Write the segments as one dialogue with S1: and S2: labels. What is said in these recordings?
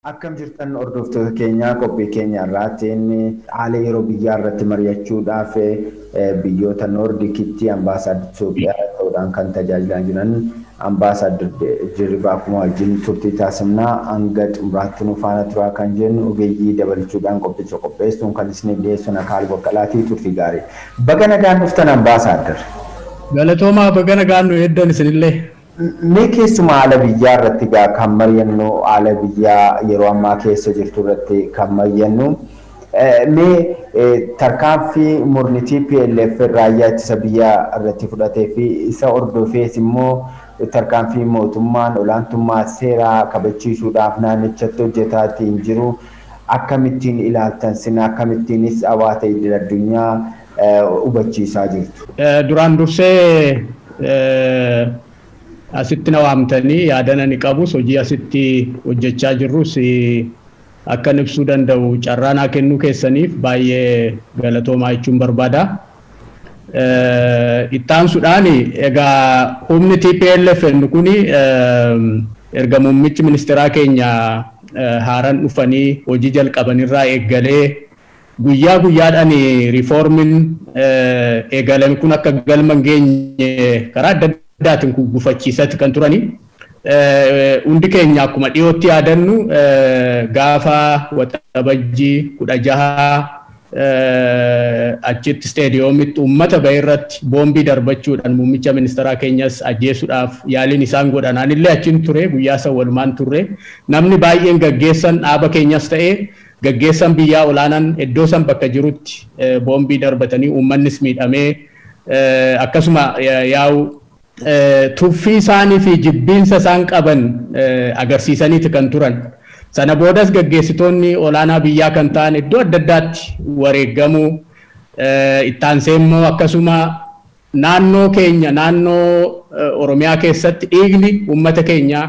S1: Akkam jirtan hordoftoota keenyaa qophii keenya irraatiin haala yeroo biyyaa irratti mari'achuudhaaf biyyoota noordikitti ambaasaaddar Itoophiyaa ta'uudhaan kan tajaajilaa jiran ambaasaaddar Dirribaa Kumaa wajjin turtii taasifnaa hanga xumuraatti nu faana turaa kan jennu ogeeyyii dabalchuudhaan qophicha qopheessuun kan isiniif dhiyeessu Akaal Boqqalaatii turtii gaarii. Baga nagaan dhuftan ambaasaaddar.
S2: Galatoomaa baga nagaan nu eeddan isinillee.
S1: Mee keessumaa haala biyyaa irratti gaa kan mari'annu haala biyyaa yeroo ammaa keessa jirtu irratti kan mari'annu mee tarkaanfii murni TPLF raayyaa ittisa biyyaa irratti fudhatee fi isa hordofees immoo tarkaanfii mootummaan olaantummaa seeraa kabachiisuudhaaf naannichatti hojjetaa jiru akkamittiin ilaaltan sin akkamittiinis hawaasa idil addunyaa hubachiisaa jirtu.
S2: Duraan dursee asitti na waamtanii yaadana ni qabus hojii asitti hojjechaa jirrus akkan ibsuu danda'u carraa naa kennuu keessaniif baay'ee galatoomaa jechuun barbaada. Ittaansuudhaan egaa humni TPLF kun erga muummichi ministeeraa keenya haaraan dhufanii hojii jalqabanirraa eeggalee guyyaa guyyaadhaan riifoormiin eegalame kun akka galma hin geenye karaa adda addaatiin gufachiisatti kan turani. Hundi keenya akkuma dhiyootti yaadannu gaafa waxabajjii kudha jaha achitti isteediyoomitti uummata bahee irratti boombii darbachuudhaan muummicha ministeeraa keenyas ajjeesuudhaaf yaaliin isaan godhan anillee achiin ture guyyaa san walumaan turre namni baay'een gaggeessan dhaaba keenyas ta'ee gaggeessan biyyaa olaanaan iddoo san bakka jirutti boombii darbatanii uummannis miidhamee akkasuma yaa'u tuffii isaanii fi jibbiinsa isaan qaban agarsiisaniiti kan turan. Sana boodas gaggeessitoonni olaanaa biyyaa kan ta'an iddoo adda addaatti wareegamuu ittaansee immoo akkasuma naannoo keenya naannoo Oromiyaa keessatti dhiigni uummata keenyaa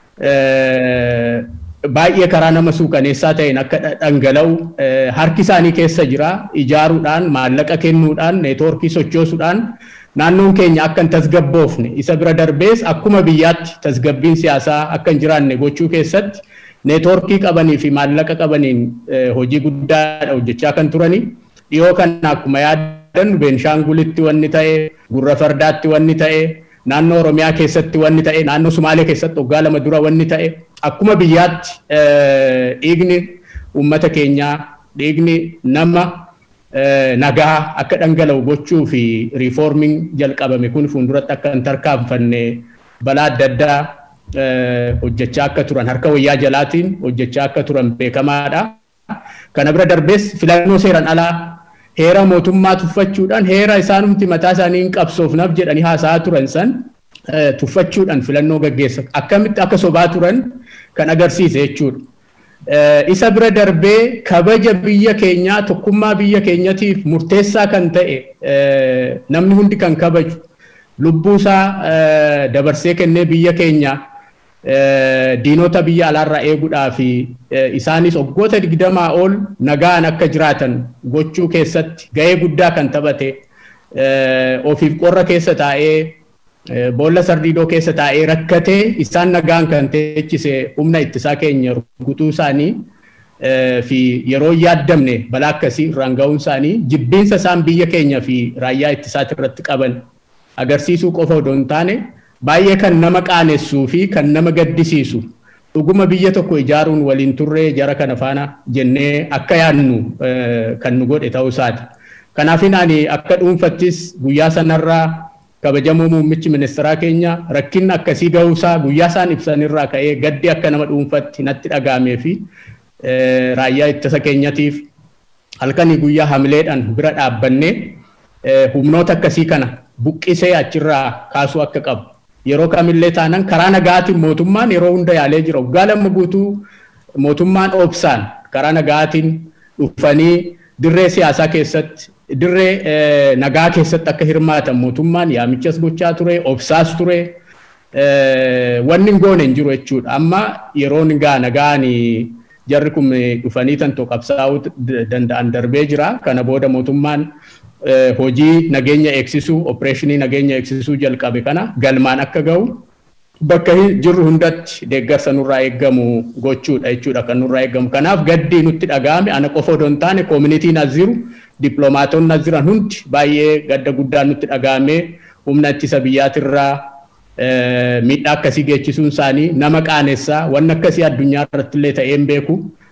S2: baay'ee karaa nama suukaneessaa ta'een akka dhangala'u harki isaanii keessa jira ijaaruudhaan maallaqa kennuudhaan neetwoorkii sochoosuudhaan naannoon keenya akka hin tasgabboofne isa bira darbees akkuma biyyaatti tasgabbiin siyaasaa akka hin jiraanne gochuu keessatti neetwoorkii qabanii fi maallaqa qabaniin hojii guddaadha hojjechaa kan turani. Dhiyoo kana akkuma yaadannu Beenshaangulitti wanni ta'e, Gurra Fardaatti wanni ta'e, naannoo Oromiyaa keessatti wanni ta'e, naannoo Sumaalee keessatti waggaa lama dura wanni ta'e, akkuma biyyaatti dhiigni uummata keenyaa, dhiigni nama nagaa akka dhangala'u gochuu fi riifoormiin jalqabame kun fuulduratti akka hin tarkaanfanne balaa adda addaa hojjechaa akka turan harka wayyaa jalaatiin hojjechaa akka turan beekamaadha. Kana bira darbees filannoo seeran alaa heera mootummaa tuffachuudhaan heera isaanumti mataa isaanii hin qabsoofnaaf jedhanii haasa'aa turan san tuffachuudhaan filannoo gaggeessa. Akkamitti akka sobaa turan kan agarsiise jechuudha. Isa bira darbee kabaja biyya keenyaa tokkummaa biyya keenyatiif murteessaa kan ta'e namni hundi kan kabaju lubbuusaa dabarsee kennee biyya keenya diinota biyya alaarraa eeguudhaa fi isaanis waggoota digdamaa ol nagaan akka jiraatan gochuu keessatti gahee guddaa kan taphate ofiif qorra keessa taa'ee boolla sardiidoo keessa taa'ee rakkatee isaan nagaan kan teechise humna ittisaa keenya rukutuu isaanii fi yeroo yaaddamne balaa akkasii irraan ga'uun isaanii jibbiinsa isaan biyya keenya fi raayyaa ittisaati irratti qaban agarsiisuu qofa odoo hin taane baay'ee kan nama qaanessuu fi kan nama gaddisiisu dhuguma biyya tokko ijaaruun waliin turree jara kana faana jennee akka yaadnu kan nu godhe ta'uu isaati. Kanaafin ani akka dhuunfattis guyyaa sanarraa kabajamoo muummichi ministeeraa keenya rakkinni akkasii ga'uusaa guyyaa isaan ibsanirraa ka'ee gaddi akka nama dhuunfatti natti dhagaamee fi raayyaa ittisa keenyatiif halkanii guyyaa hamileedhaan bira dhaabbannee humnoota akkasii kana buqqisee achirraa kaasuu akka qabu. Yeroo kamillee taanan karaa nagaatiin mootummaan yeroo hunda yaalee jira. Waggaa lama guutuu mootummaan obsaan karaa nagaatiin dhufanii dirree siyaasaa keessatti dirree nagaa keessatti akka hirmaatan mootummaan yaamichas gochaa ture, obsaas ture. Wanni hin goone hin jiru jechuudha. Amma yeroon gaa nagaan jarri kun dhufanii tantoo qabsaa'uu danda'an darbee jira. Kana booda mootummaan hojii nageenya eegsisuu opereeshinii nageenya eegsisuu jalqabe kana galmaan akka ga'u bakka jirru hundatti deeggarsa nurraa eeggamu gochuudha jechuudha kan nurraa eeggamu. Kanaaf gaddi nutti dhaga'ame ana qofa odoo hin taane koominitiin as jiru dippiloomaatonni as jiran hundi baay'ee gadda guddaa nutti dhaga'ame humna ittisa biyyaatirraa miidhaa akkasii geechisuun isaanii nama qaanessaa wanni akkasii addunyaa irratti illee ta'ee hin beeku.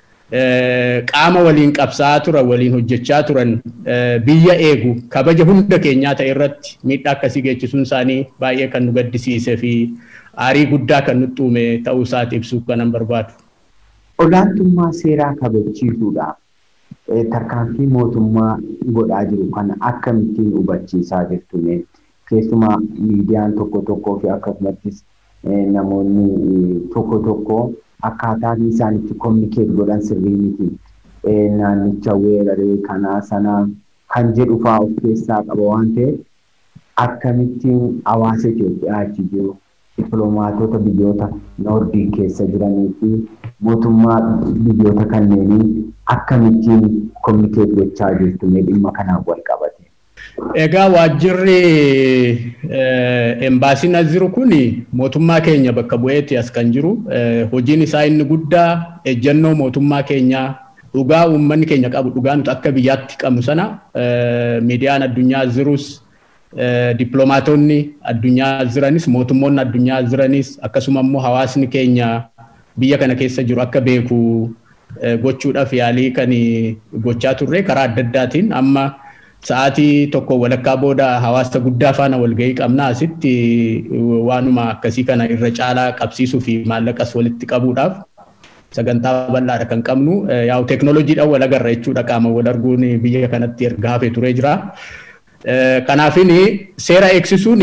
S2: Qaama waliin qabsaa'aa turan waliin hojjechaa turan biyya eegu kabaja hunda keenyaa ta'e irratti miidhaa akkasii geechisuun isaanii baay'ee kan nu gaddisiisee fi aarii guddaa kan nutti uume ta'uu isaati ibsuuf kanan barbaadu.
S1: Olaantummaa seeraa kabachiisuudhaaf tarkaanfii mootummaa godhaa jiru kana akkamittiin hubachiisaa jirtu keessumaa miidiyaan tokko tokkoo fi akkasumattis namoonni tokko tokko akkaataan isaan itti kominikeet godhan sirrii miti. Naannicha weeraree kanaa sanaa kan jedhu fa'aa of keessaa qaba waan ta'eef akkamittiin hawaasa Itoophiyaa achi jiru dippiloomaatota biyyoota noordii keessa jiranii fi mootummaa biyyoota kanneenii akkamittiin kominikeet gochaa jirtu dhimma kanaan wal qabate.
S2: Egaa waajjirri embaasiin as jiru kun mootummaa keenya bakka bu'eetti as kan jiru hojiin isaa inni guddaa ejjennoo mootummaa keenyaa dhugaa uummanni keenya qabu dhugaa nuti akka biyyaatti qabnu sana miidiyaan addunyaa jirus dippiloomaatonni addunyaa jiranis mootummoonni addunyaa jiranis akkasuma immoo hawaasni keenya biyya kana keessa jiru akka beeku gochuudhaaf yaalii kan gochaa turre karaa adda addaatiin amma sa'aatii tokko walakkaa booda hawaasa guddaa faana walgahii qabna asitti waanuma akkasii kana irra caalaa qabsiisuu fi maallaqas walitti qabuudhaaf sagantaa bal'aadha kan qabnu yaa'u teeknooloojiidhaan wal agarra jechuudha qaama wal arguun biyya kanatti erga hafee turee jira. Kanaafin seera eegsisuun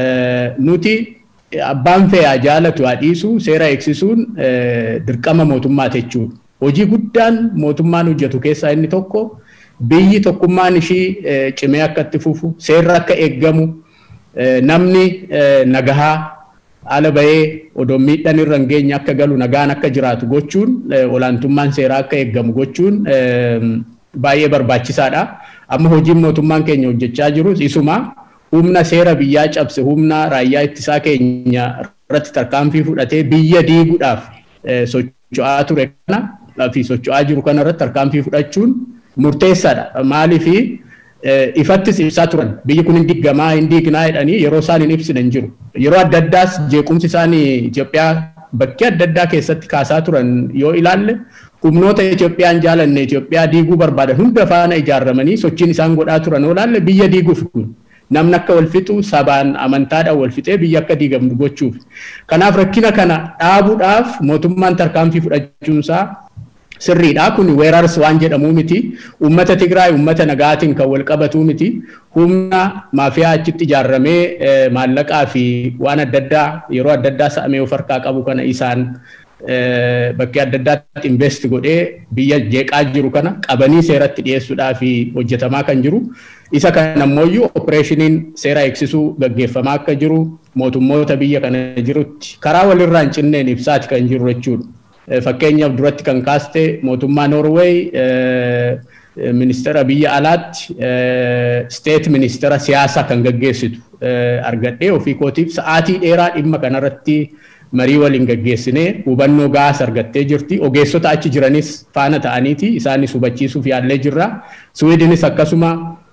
S2: nuti abbaan fe'aa jaalatu haa dhiisu seera eegsisuun dirqama mootummaati jechuudha. Hojii guddaan mootummaan hojjetu keessaa inni tokko biyyi tokkummaan ishii cimee akka itti fufu seerri akka eeggamu namni nagahaa ala bahee odoo miidhaan irra hin geenye akka galu nagaan akka jiraatu gochuun olaantummaan seeraa akka eeggamu gochuun baay'ee barbaachisaadha. Amma hojiin mootummaan keenya hojjechaa jirus isuma humna seera biyyaa cabse humna raayyaa ittisaa keenya irratti tarkaanfii fudhatee biyya diiguudhaaf socho'aa ture kana fi socho'aa jiru kana irratti tarkaanfii fudhachuun murteessaadha. Maaliif ifattis ibsaa turan biyyi kun hin diggamaa hin diignaa jedhanii yeroo isaan hin ibsine hin jiru. Yeroo adda addaas jeequmsi isaan Itoophiyaa bakkee adda addaa keessatti kaasaa turan yoo ilaalle humnoota Itoophiyaan jaalanne Itoophiyaa diiguu barbaadan hunda faana ijaarramanii sochiin isaan godhaa turan yoo ilaalle biyya diiguuf kun namni akka wal fixu sabaan amantaadhaan wal fixee biyya akka diigamtu gochuuf. Kanaaf rakkina kana dhaabuudhaaf mootummaan tarkaanfii fudhachuunsaa sirriidha kun weerarsi waan jedhamu miti ummata Tigraay ummata nagaatiin kan wal qabatu miti humna maafiyaa achitti ijaarramee maallaqaa fi waan adda addaa yeroo adda addaa sa'amee of harkaa qabu kana isaan bakkee adda addaatti invest godhee biyya jeeqaa jiru kana qabanii seeratti dhiyeessuudhaa fi hojjetamaa kan jiru isa kana ammoo opereeshiniin seera eegsisuu gaggeeffamaa akka jiru mootummoota biyya kana jirutti karaa walirraa hin cinneen ibsaati kan jiru jechuudha. fakkeenyaaf duratti kan kaaste mootummaa Noorweey ministeera biyya alaatti steet ministeera siyaasaa kan gaggeessitu argadhee ofii kootiif sa'aatii dheeraa dhimma kanarratti marii waliin gaggeessinee hubannoo gaas argattee jirti. Ogeessota achi jiranis faana ta'aniiti isaanis hubachiisuuf yaallee jirra. Suwiidinis akkasuma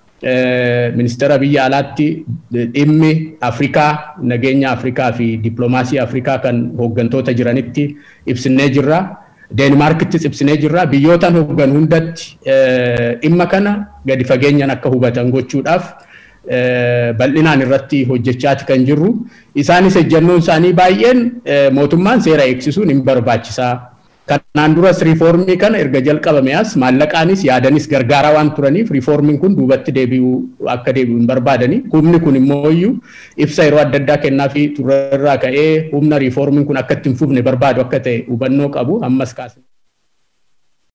S2: ministeera biyya alaatti dhimmi Afrikaa nageenya Afrikaa fi dippiloomaasii Afrikaa kan hooggantoota jiranitti ibsinee jirra. Deenmaarkittis ibsinee jirra. Biyyootaan hooggan hundatti dhimma kana gadi fageenyaan akka hubatan gochuudhaaf bal'inaan irratti hojjechaati kan jirru. Isaanis ejjennoon isaanii baay'een mootummaan seera eegsisuun hin barbaachisaa. Kanaan duras riifoormii kana erga jalqabame as maallaqaanis yaadanis gargaaraa waan turaniif riifoormiin kun duubatti deebi'uu akka deebi'u hin barbaadani. Humni kun immoo iyyuu ibsa yeroo adda addaa kennaa fi turerraa ka'ee humna riifoormiin kun akka itti hin fufne barbaadu akka ta'e hubannoo qabu ammas kaasne.